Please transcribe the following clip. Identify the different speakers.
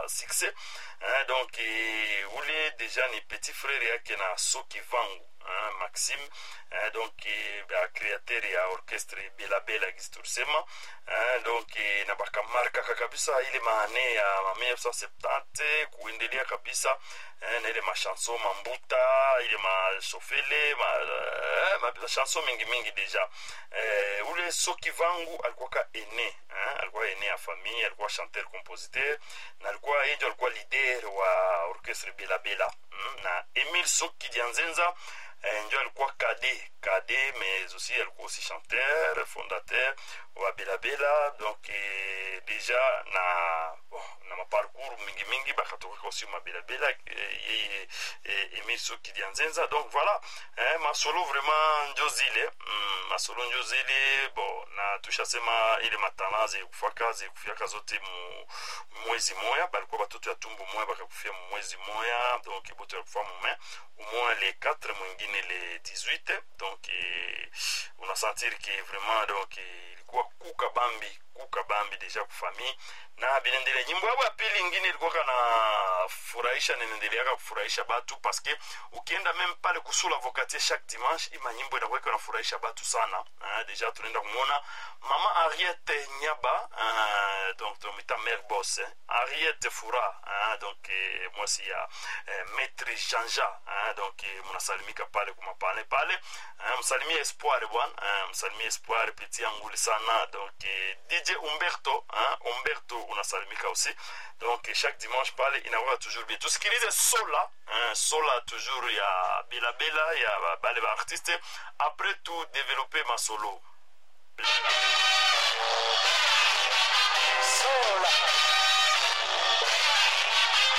Speaker 1: succès hein, donc eh, ule deja ni petit frère yake na soki vangu hein, maxime hein, donc eh, ba créateur ya orchestre belabela gisi tulisema hein, donc eh, na bakamarkaka kabisa ile maane ya ma 1970 kuendelea kabisa eh, na ile machanson mambuta ile mashofele ma, eh, ma, machanson mingi mingi deja eh, ule soki vangu alikuwaka ene eh, alikuwa ene ya famille alikuwa chanteur compositeur na alikuwa yejo alikuwa leader wa orchestre belabela mm, na emile soki dianzenza eh, njo alikuwa kade kade mais aussi alikuwa aussi chanteur fondateur wa belabela donc eh, deja na bon, na maparcours mingi mingi bakatokaka aussi mabelabela eh, yeye eh, emile soki dianzenza donc voilà eh, masolo vraiment njo zile mm, masolo njo zile bon na tushasema ile matana zikufaka zikufiaka zote mu mwezi moya balikuwa batoto ya tumbu moya bakakufia mu mwezi moya donc boto yakufa mume umoya le 4 mwingine le 18 donc eh, unasentir ke vraiment donc eh, ilikuwa kuka bambi kuka bambi deja kufamii na binendele nyimbo yabo ya pili ingine ilikuwa kana furahisha ninaendeleaka kufurahisha batu paske ukienda meme pale kusula vokatie chaque dimanche ima nyimbo inakuwa iko nafurahisha batu sana uh, deja tunaenda kumwona mama ariete nyaba uh, donc tomita mare bos eh. ariete fura uh, donc eh, mwasi ya eh, maître janja uh, donc eh, mnasalimika pale kumapane pale uh, msalimie espoir bwana uh, msalimie espoir peti yanguli sana donc eh, dj umberto uh, umberto unasalimika aussi donc chaque dimanche pale inakuwa toujours bien tusikilize sola hein, sola toujours ya belabela ya bale baartiste après tout développer ma solo
Speaker 2: Sola.